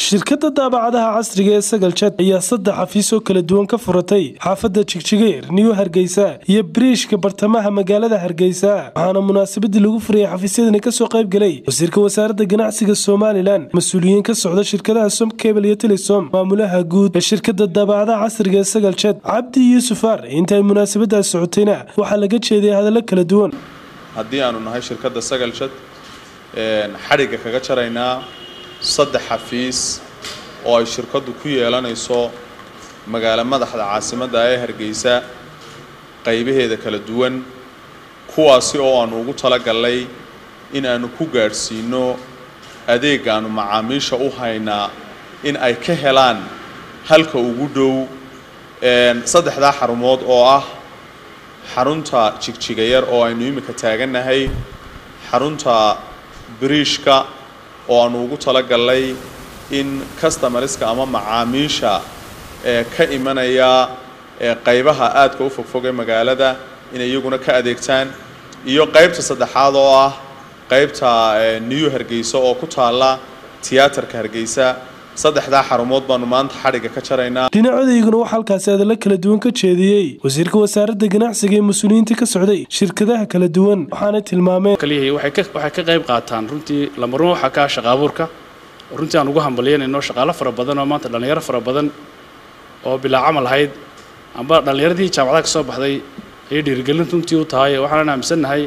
shirkadda daabacadaha casriga ee sagal jad ayaa saddex xafiis oo kala duwan ka furatay xaafadda jigjigeer niyu hargeysa iyo biriishka bartamaha magaalada hargeysa waxaana munaasabadii lagu furayay xafiisyadani kasoo qayb galay wasiirka wasaaradda ganacsiga somalilan mas-uuliyiin ka socda shirkadaha som kebel iyo telesom maamulaha guud ee shirkadda daabacadaha casriga ee sagal jad cabdi yuusuf ar intaay munaasabadaas socotayna waxaa laga jeediyay hadallo kala duwan haddii aanu nahay shirkadda sagal jad xadhigga kaga jaraynaa saddex xafiis oo ay shirkaddu ku yeelanayso magaalo madaxda caasimadda ee hargeysa qaybaheeda kala duwan kuwaasi oo aanu ugu talagalnay in aanu ku gaadhsiino adeegaanu macaamiisha u haynaa in ay ka helaan halka ugu dhow saddexdaa xarumood oo ah xarunta jigjigayar oo aynu imika taagannahay xarunta biriishka oo aanu ugu talagalnay in customarska ama macaamiisha ee ka imanaya qaybaha aadka u fogfog ee magaalada inay iyaguna ka adeegtaan iyo qaybta saddexaad oo ah qaybta new hargeysa oo ku taalla tiyaatarka hargeysa saddexdaa xarumood baanu maanta xadhigga ka jaraynaa dhinacodayguna waxaa halkaasi hadallo kala duwan ka jeediyey wasiirka wasaaradda ganacsiga ee mas-uuliyiinta ka socday shirkadaha kala duwan waxaanay tilmaameen kaliyahay waxay ka qayb qaataan runtii lamarun waxaa ka shaqa abuurka runtii aan ugu hambalyanayno shaqaalo fara badan oo maanta dhallinyaro fara badan oo bilaa camal ahayd amba dhallinyaradii jaamacadaha ka soo baxday ayay dhiirigelin runtii u tahay waxaanan aaminsannahay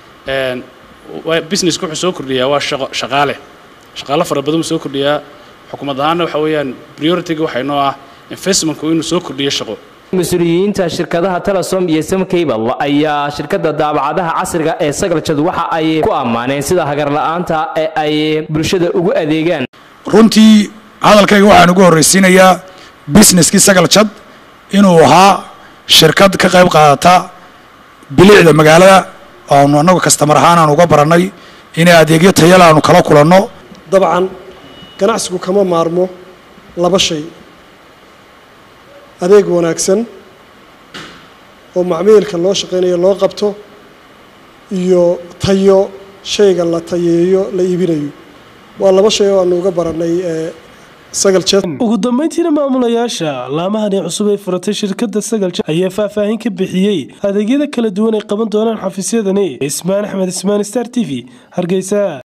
businesska wuxuu soo kordhiyaa waa shaqaale shaqaalo fara badan buu soo kordhiyaa xukuumad ahaanna waxa weeyaan priority-ga waxaa inoo ah investmentku inuu soo kordhiyo shaqo mas-uuliyiinta shirkadaha telesom iyo samcable ayaa shirkadda daabacadaha casriga ee sagaljad waxa ay ku ammaaneen sida hagarla'aanta ee ay bulshada ugu adeegaan runtii hadalkayga waxaan ugu horraysiinayaa busineskii sagaljad inuu ahaa shirkad ka qayb qaadata bilicda magaalada oanu annagu kastamar ahaan aan uga barannay inay adeegyo tayala aanu kala kulanno dabcan ganacsigu kama maarmo laba shay adeeg wanaagsan oo macmiilka loo shaqaynayo loo qabto iyo tayo shayga la tayeeyo la iibinayo waa laba shay oo aanu uga barannay sagal jed ugu dambeyntiina maamulayaasha laamahani cusub ee furatay shirkadda sagal jed ayaa faahfaahin ka bixiyey adeegyada kala duwan ay qaban doonaan xafiisyadani ismaan axmed ismaan star t v hargeysa